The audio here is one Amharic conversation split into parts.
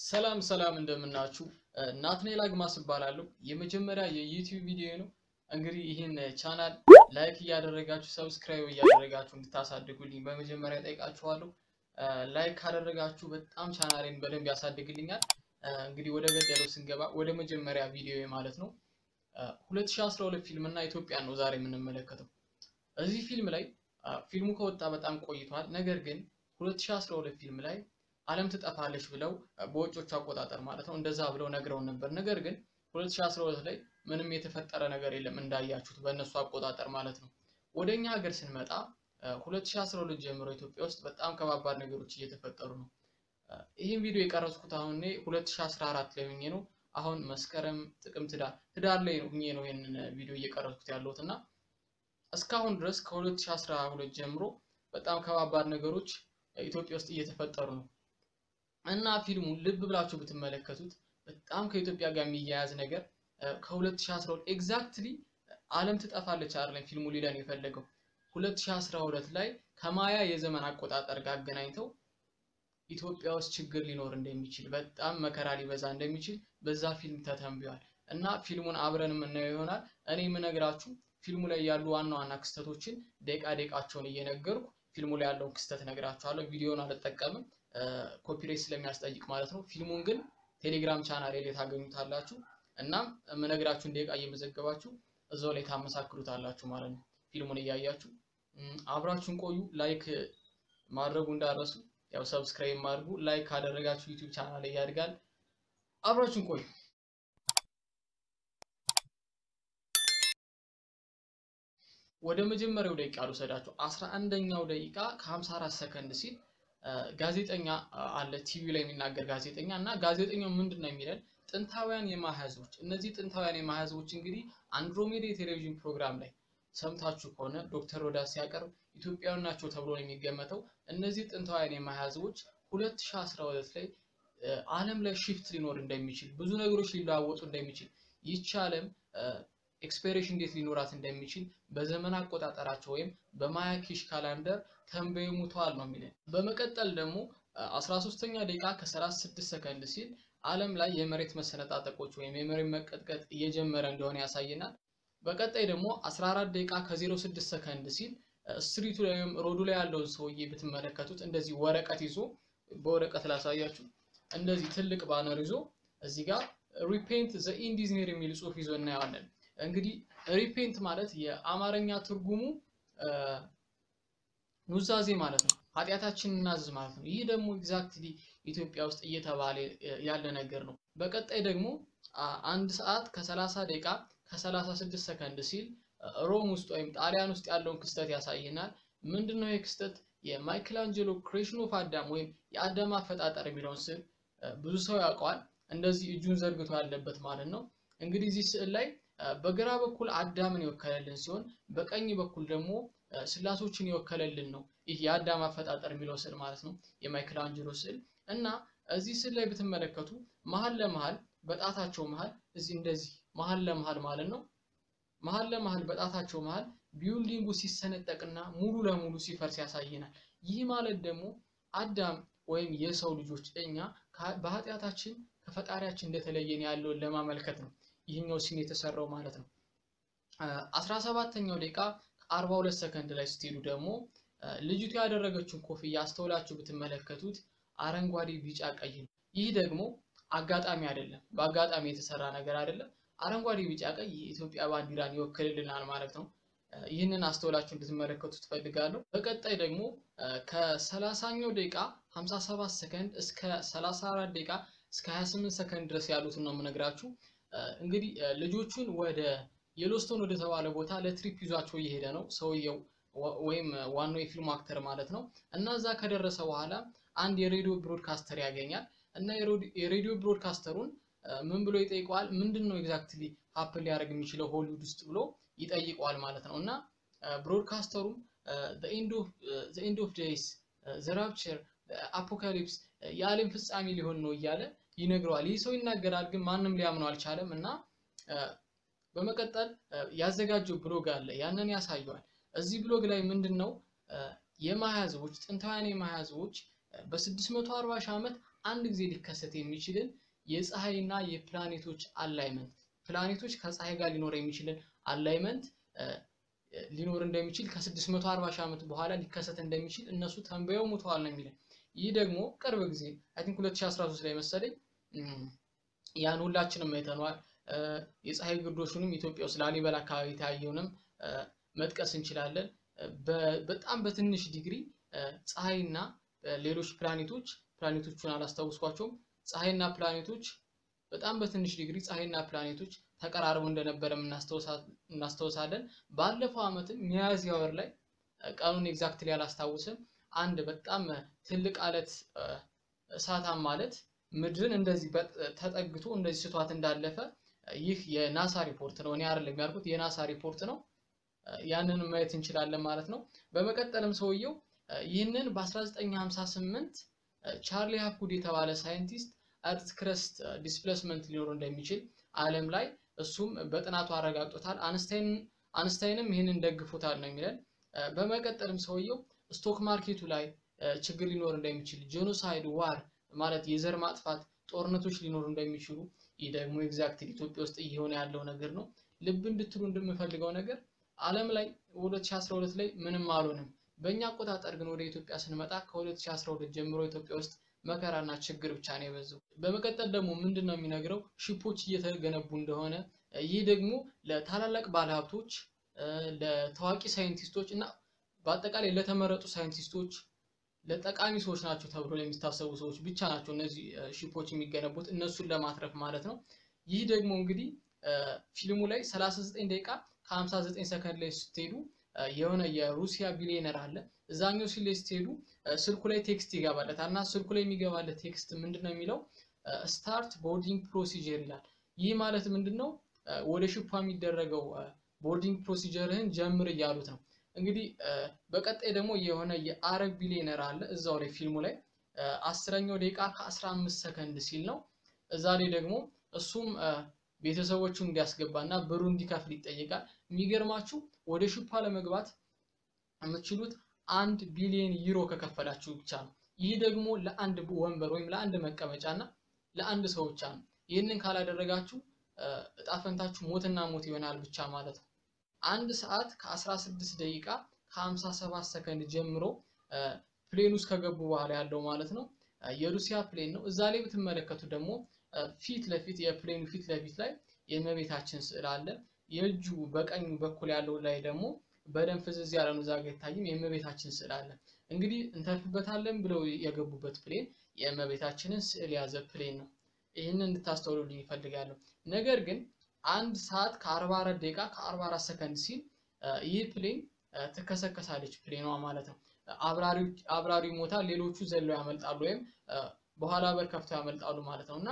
ሰላም ሰላም እንደምናችሁ ናትናኤል አግማስ እባላለሁ። የመጀመሪያ የዩቲዩብ ቪዲዮ ነው። እንግዲህ ይህን ቻናል ላይክ እያደረጋችሁ ሰብስክራይብ እያደረጋችሁ እንድታሳድጉልኝ በመጀመሪያ ጠይቃችኋለሁ። ላይክ ካደረጋችሁ በጣም ቻናሌን በደንብ ያሳድግልኛል። እንግዲህ ወደ ገደለው ስንገባ ወደ መጀመሪያ ቪዲዮ ማለት ነው 2012 ፊልም እና ኢትዮጵያን ነው ዛሬ የምንመለከተው። እዚህ ፊልም ላይ ፊልሙ ከወጣ በጣም ቆይቷል። ነገር ግን 2012 ፊልም ላይ ዓለም ትጠፋለች ብለው በውጮቹ አቆጣጠር ማለት ነው እንደዛ ብለው ነግረውን ነበር። ነገር ግን 2012 ላይ ምንም የተፈጠረ ነገር የለም እንዳያችሁት በእነሱ አቆጣጠር ማለት ነው። ወደኛ ሀገር ስንመጣ 2012 ጀምሮ ኢትዮጵያ ውስጥ በጣም ከባባድ ነገሮች እየተፈጠሩ ነው። ይህን ቪዲዮ የቀረጽኩት አሁን እኔ 2014 ላይ ሆኜ ነው። አሁን መስከረም፣ ጥቅምት፣ ህዳር ህዳር ላይ ሆኜ ነው ይህንን ቪዲዮ እየቀረጽኩት ያለሁት እና እስካሁን ድረስ ከ2012 ጀምሮ በጣም ከባባድ ነገሮች ኢትዮጵያ ውስጥ እየተፈጠሩ ነው እና ፊልሙን ልብ ብላችሁ ብትመለከቱት በጣም ከኢትዮጵያ ጋር የሚያያዝ ነገር ከ2012 ኤግዛክትሊ ዓለም ትጠፋለች አይደለም ፊልሙ ሊለን የፈለገው 2012 ላይ ከማያ የዘመን አቆጣጠር ጋር አገናኝተው ኢትዮጵያ ውስጥ ችግር ሊኖር እንደሚችል በጣም መከራ ሊበዛ እንደሚችል በዛ ፊልም ተተንብዮአል እና ፊልሙን አብረን የምናየው ይሆናል። እኔ የምነግራችሁ ፊልሙ ላይ ያሉ ዋና ዋና ክስተቶችን ደቂቃ ደቂቃቸውን እየነገርኩ ፊልሙ ላይ ያለውን ክስተት ነግራችኋለሁ። ቪዲዮን አልጠቀምም ኮፒሬት ስለሚያስጠይቅ ማለት ነው። ፊልሙን ግን ቴሌግራም ቻናል ላይ ታገኙታላችሁ። እናም የምነግራችሁን ደቂቃ እየመዘገባችሁ እዛው ላይ ታመሳክሩታላችሁ ማለት ነው። ፊልሙን እያያችሁ አብራችሁን ቆዩ። ላይክ ማድረጉ እንዳረሱ ያው ሰብስክራይብ ማድረጉ ላይክ ካደረጋችሁ ዩቲዩብ ቻናል ላይ ያድጋል። አብራችሁን ቆዩ። ወደ መጀመሪያው ደቂቃ ልውሰዳችሁ። አስራ አንደኛው ደቂቃ ከ54 ሰከንድ ሲል ጋዜጠኛ አለ ቲቪ ላይ የሚናገር ጋዜጠኛ እና ጋዜጠኛው ምንድን ነው የሚለን ጥንታውያን የማህዝቦች እነዚህ ጥንታውያን የማህዝቦች እንግዲህ አንድሮሜዳ የቴሌቪዥን ፕሮግራም ላይ ሰምታችሁ ከሆነ ዶክተር ሮዳስ ሲያቀርብ ኢትዮጵያውያን ናቸው ተብሎ ነው የሚገመተው። እነዚህ ጥንታውያን የማህዝቦች 2012 ላይ ዓለም ላይ ሽፍት ሊኖር እንደሚችል ብዙ ነገሮች ሊለዋወጡ እንደሚችል ይቺ ዓለም ኤክስፔሬሽን እንዴት ሊኖራት እንደሚችል በዘመን አቆጣጠራቸው ወይም በማያኪሽ ካላንደር ተንበዩ ሙተዋል ነው የሚለን። በመቀጠል ደግሞ 13ኛ ደቂቃ ከ36 ሰከንድ ሲል ዓለም ላይ የመሬት መሰነጣጠቆች ወይም የመሬት መቀጥቀጥ እየጀመረ እንደሆነ ያሳየናል። በቀጣይ ደግሞ 14 ደቂቃ ከ06 ሰከንድ ሲል ስትሪቱ ላይ ወይም ሮዱ ላይ ያለውን ሰውዬ ብትመለከቱት እንደዚህ ወረቀት ይዞ በወረቀት ላሳያችሁ፣ እንደዚህ ትልቅ ባነር ይዞ እዚህ ጋር ሪፔንት ዘ ኢንዲዝኔር የሚል ጽሑፍ ይዞ እናየዋለን። እንግዲህ ሪፔንት ማለት የአማርኛ ትርጉሙ ኑዛዜ ማለት ነው። ኃጢአታችንን እናዝዝ ማለት ነው። ይህ ደግሞ ኤግዛክትሊ ኢትዮጵያ ውስጥ እየተባለ ያለ ነገር ነው። በቀጣይ ደግሞ አንድ ሰዓት ከ30 ደቂቃ ከ36 ሰከንድ ሲል ሮም ውስጥ ወይም ጣሊያን ውስጥ ያለውን ክስተት ያሳየናል። ምንድነው ይህ ክስተት? የማይክላንጀሎ ክሬሽን ኦፍ አዳም ወይም የአዳም አፈጣጠር የሚለውን ስዕል ብዙ ሰው ያውቀዋል። እንደዚህ እጁን ዘርግቶ ያለበት ማለት ነው። እንግዲህ እዚህ ስዕል ላይ በግራ በኩል አዳምን የወከለልን ሲሆን በቀኝ በኩል ደግሞ ስላሶችን የወከለልን ነው። ይህ የአዳም አፈጣጠር የሚለው ስዕል ማለት ነው፣ የማይክል አንጀሎ ስዕል እና እዚህ ስዕል ላይ ብትመለከቱ መሀል ለመሀል በጣታቸው መሀል እዚህ እንደዚህ መሀል ለመሀል ማለት ነው መሀል ለመሀል በጣታቸው መሀል ቢውልዲንጉ ሲሰነጠቅና ሙሉ ለሙሉ ሲፈርስ ያሳየናል። ይህ ማለት ደግሞ አዳም ወይም የሰው ልጆች እኛ በኃጢአታችን ከፈጣሪያችን እንደተለየን ያለውን ለማመልከት ነው ይህኛው ሲን የተሰራው ማለት ነው። 17ኛው ደቂቃ ከ42 ሰከንድ ላይ ስትሄዱ ደግሞ ልጅቱ ያደረገችውን ኮፍያ አስተውላችሁ ብትመለከቱት አረንጓዴ፣ ቢጫ፣ ቀይ ነው። ይህ ደግሞ አጋጣሚ አይደለም፣ በአጋጣሚ የተሰራ ነገር አይደለም። አረንጓዴ፣ ቢጫ፣ ቀይ የኢትዮጵያ ባንዲራን ይወክልልናል ማለት ነው። ይህንን አስተውላችሁ እንድትመለከቱ ትፈልጋለሁ። በቀጣይ ደግሞ ከ30ኛው ደቂቃ 57 ሰከንድ እስከ 34 ደቂቃ እስከ 28 ሰከንድ ድረስ ያሉትን ነው የምነግራችሁ። እንግዲህ ልጆቹን ወደ የሎስቶን ወደ ተባለ ቦታ ለትሪፕ ይዟቸው እየሄደ ነው ሰውየው ወይም ዋናው የፊልሙ አክተር ማለት ነው። እና እዛ ከደረሰ በኋላ አንድ የሬዲዮ ብሮድካስተር ያገኛል እና የሬዲዮ ብሮድካስተሩን ምን ብሎ ይጠይቀዋል? ምንድን ነው ኤግዛክትሊ ሀፕን ሊያደርግ የሚችለው ሆሊውድ ውስጥ ብሎ ይጠይቀዋል ማለት ነው። እና ብሮድካስተሩም ኤንድ ኦፍ ዴይስ ዘ ራፕቸር አፖካሊፕስ የዓለም ፍጻሜ ሊሆን ነው እያለ ይነግረዋል። ይህ ሰው ይናገራል፣ ግን ማንም ሊያምነው አልቻለም እና በመቀጠል ያዘጋጀው ብሎግ አለ፣ ያንን ያሳየዋል። እዚህ ብሎግ ላይ ምንድን ነው የማያ ህዝቦች ጥንታውያን የማያ ህዝቦች በ640 ሺህ ዓመት አንድ ጊዜ ሊከሰት የሚችልን የፀሐይና የፕላኔቶች አላይመንት ፕላኔቶች ከፀሐይ ጋር ሊኖር የሚችልን አላይመንት ሊኖር እንደሚችል ከ640 ሺህ ዓመት በኋላ ሊከሰት እንደሚችል እነሱ ተንበየው ሙተዋል ነው የሚለን። ይህ ደግሞ ቅርብ ጊዜ አይ ቲንክ 2013 ላይ መሰለኝ ያን ሁላችንም አይተነዋል። የፀሐይ ግርዶሹንም ኢትዮጵያ ውስጥ ላሊበላ አካባቢ የታየውንም መጥቀስ እንችላለን። በጣም በትንሽ ዲግሪ ፀሐይና ሌሎች ፕላኔቶች ፕላኔቶቹን አላስታውስኳቸውም። ፀሐይና ፕላኔቶች በጣም በትንሽ ዲግሪ ፀሐይና ፕላኔቶች ተቀራርበው እንደነበረ እናስታውሳለን። ባለፈው ዓመትም ሚያዝያ ወር ላይ ቀኑን ኤግዛክትሊ አላስታውስም፣ አንድ በጣም ትልቅ አለት እሳታም ማለት ምድርን እንደዚህ ተጠግቶ እንደዚህ ስቷት እንዳለፈ ይህ የናሳ ሪፖርት ነው። እኔ አይደለም ያልኩት የናሳ ሪፖርት ነው። ያንን ማየት እንችላለን ማለት ነው። በመቀጠልም ሰውየው ይህንን በ1958 ቻርሊ ሃፕጉድ የተባለ ሳይንቲስት እርት ክረስት ዲስፕሌስመንት ሊኖር እንደሚችል ዓለም ላይ እሱም በጥናቱ አረጋግጦታል። አንስታይንም ይህንን ደግፎታል ነው የሚለን። በመቀጠልም ሰውየው ስቶክ ማርኬቱ ላይ ችግር ሊኖር እንደሚችል ጄኖሳይድ፣ ዋር ማለት የዘር ማጥፋት ጦርነቶች ሊኖሩ እንደሚችሉ ይህ ደግሞ ኤግዛክትሊ ኢትዮጵያ ውስጥ እየሆነ ያለው ነገር ነው። ልብ እንድትሉ እንደምፈልገው ነገር ዓለም ላይ 2012 ላይ ምንም አልሆንም። በእኛ አቆጣጠር ግን ወደ ኢትዮጵያ ስንመጣ ከ2012 ጀምሮ ኢትዮጵያ ውስጥ መከራና ችግር ብቻ ነው የበዛው። በመቀጠል ደግሞ ምንድን ነው የሚነግረው ሺፖች እየተገነቡ እንደሆነ ይህ ደግሞ ለታላላቅ ባለሀብቶች፣ ለታዋቂ ሳይንቲስቶች እና በአጠቃላይ ለተመረጡ ሳይንቲስቶች ለጠቃሚ ሰዎች ናቸው ተብሎ ለሚታሰቡ ሰዎች ብቻ ናቸው እነዚህ ሺፖች የሚገነቡት እነሱን ለማትረፍ ማለት ነው። ይህ ደግሞ እንግዲህ ፊልሙ ላይ 39 ደቂቃ ከ59 ሰከንድ ላይ ስትሄዱ የሆነ የሩሲያ ቢሊዮነር አለ እዛኛው ሲል ላይ ስትሄዱ ስልኩ ላይ ቴክስት ይገባለታል እና ስልኩ ላይ የሚገባለት ቴክስት ምንድን ነው የሚለው ስታርት ቦርዲንግ ፕሮሲጀር ይላል። ይህ ማለት ምንድን ነው? ወደ ሽፓ የሚደረገው ቦርዲንግ ፕሮሲጀርህን ጀምር እያሉት ነው። እንግዲህ በቀጣይ ደግሞ የሆነ የአረብ ቢሊዮነር አለ እዛው ላይ ፊልሙ ላይ አስረኛው ደቂቃ ከ15 ሰከንድ ሲል ነው። እዛ ላይ ደግሞ እሱም ቤተሰቦቹን እንዲያስገባ እና ብሩ እንዲከፍል ይጠይቃል። የሚገርማችሁ ወደ ሽፓ ለመግባት የምትችሉት አንድ ቢሊዮን ዩሮ ከከፈላችሁ ብቻ ነው። ይህ ደግሞ ለአንድ ወንበር ወይም ለአንድ መቀመጫ እና ለአንድ ሰው ብቻ ነው። ይህንን ካላደረጋችሁ እጣፈንታችሁ ሞትና ሞት ይሆናል ብቻ ማለት ነው። አንድ ሰዓት ከ16 ደቂቃ ከ57 ሰከንድ ጀምሮ ፕሌን ውስጥ ከገቡ በኋላ ያለው ማለት ነው የሩሲያ ፕሌን ነው። እዛ ላይ ብትመለከቱ ደግሞ ፊት ለፊት የፕሌኑ ፊት ለፊት ላይ የእመቤታችን ስዕል አለ። የእጁ በቀኙ በኩል ያለው ላይ ደግሞ በደንብ ፍዝዝ ያለ ነው። እዛ ጋ ይታይም የእመቤታችን ስዕል አለ። እንግዲህ እንተርፍበታለን ብለው የገቡበት ፕሌን የእመቤታችንን ስዕል የያዘ ፕሌን ነው። ይህንን እንድታስተውሉልኝ ይፈልጋለሁ። ነገር ግን አንድ ሰዓት ከ44 ደቂቃ ከ44 ሰከንድ ሲል ይህ ፕሌን ትከሰከሳለች ፕሌኗ ማለት ነው። አብራሪው ይሞታል፣ ሌሎቹ ዘለው ያመልጣሉ ወይም በኋላ በር ከፍተው ያመልጣሉ ማለት ነው እና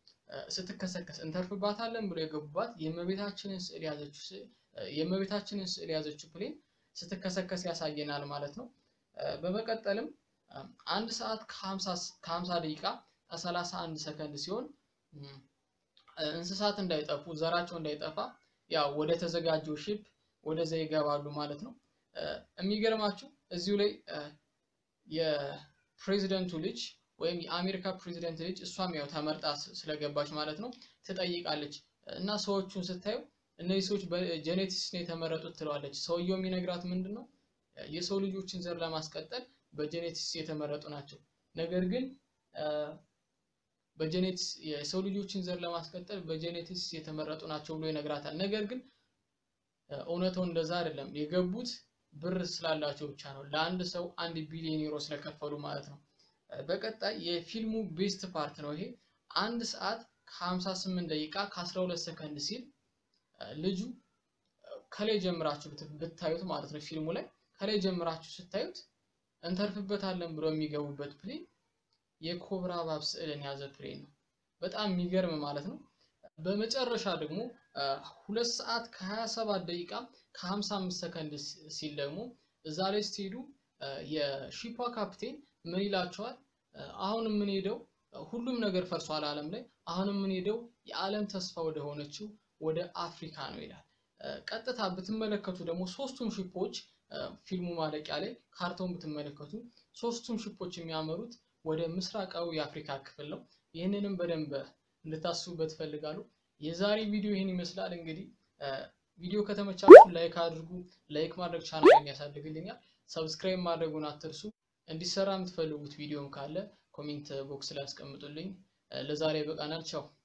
ስትከሰከስ እንተርፍባታለን ብሎ የገቡባት የእመቤታችንን ስዕል ያዘችው የእመቤታችንን ስዕል ያዘችው ፕሌን ስትከሰከስ ያሳየናል ማለት ነው። በመቀጠልም አንድ ሰዓት ከ50 ደቂቃ ከ31 ሰከንድ ሲሆን እንስሳት እንዳይጠፉ ዘራቸው እንዳይጠፋ ያው ወደ ተዘጋጀው ሺፕ ወደዛ ይገባሉ ማለት ነው። የሚገርማችሁ እዚሁ ላይ የፕሬዚደንቱ ልጅ ወይም የአሜሪካ ፕሬዚደንት ልጅ እሷም ያው ተመርጣ ስለገባች ማለት ነው ትጠይቃለች እና ሰዎቹን ስታዩ እነዚህ ሰዎች በጄኔቲክስ ነው የተመረጡት ትለዋለች። ሰውየው የሚነግራት ምንድን ነው የሰው ልጆችን ዘር ለማስቀጠል በጄኔቲክስ የተመረጡ ናቸው። ነገር ግን በጄኔቲክስ የሰው ልጆችን ዘር ለማስቀጠል በጄኔቲክስ የተመረጡ ናቸው ብሎ ይነግራታል። ነገር ግን እውነታው እንደዛ አይደለም። የገቡት ብር ስላላቸው ብቻ ነው። ለአንድ ሰው አንድ ቢሊዮን ዩሮ ስለከፈሉ ማለት ነው። በቀጣይ የፊልሙ ቤስት ፓርት ነው ይሄ አንድ ሰዓት ከ58 ደቂቃ ከ12 ሰከንድ ሲል ልጁ ከላይ ጀምራችሁ ብታዩት ማለት ነው ፊልሙ ላይ ከላይ ጀምራችሁ ስታዩት እንተርፍበታለን ብሎ የሚገቡበት ፕሌን የኮብራ እባብ ስዕልን የያዘ ፕሌን ነው። በጣም የሚገርም ማለት ነው። በመጨረሻ ደግሞ ሁለት ሰዓት ከ27 ደቂቃ ከ55 ሰከንድ ሲል ደግሞ እዛ ላይ ስትሄዱ የሺፓ ካፕቴን ምን ይላቸዋል? አሁን የምንሄደው ሁሉም ነገር ፈርሷል ዓለም ላይ አሁን የምንሄደው የዓለም ተስፋ ወደ ሆነችው ወደ አፍሪካ ነው ይላል። ቀጥታ ብትመለከቱ ደግሞ ሶስቱም ሺፖች ፊልሙ ማለቂያ ላይ ካርታውን ብትመለከቱ ሶስቱም ሺፖች የሚያመሩት ወደ ምስራቃዊ የአፍሪካ ክፍል ነው። ይህንንም በደንብ እንድታስቡበት እፈልጋለሁ። የዛሬ ቪዲዮ ይህን ይመስላል። እንግዲህ ቪዲዮ ከተመቻችሁ ላይክ አድርጉ። ላይክ ማድረግ ቻናልን ያሳድግልኛል። ሰብስክራይብ ማድረጉን አትርሱ። እንዲሰራ የምትፈልጉት ቪዲዮም ካለ ኮሜንት ቦክስ ላይ አስቀምጡልኝ። ለዛሬ በቃናል። ቻው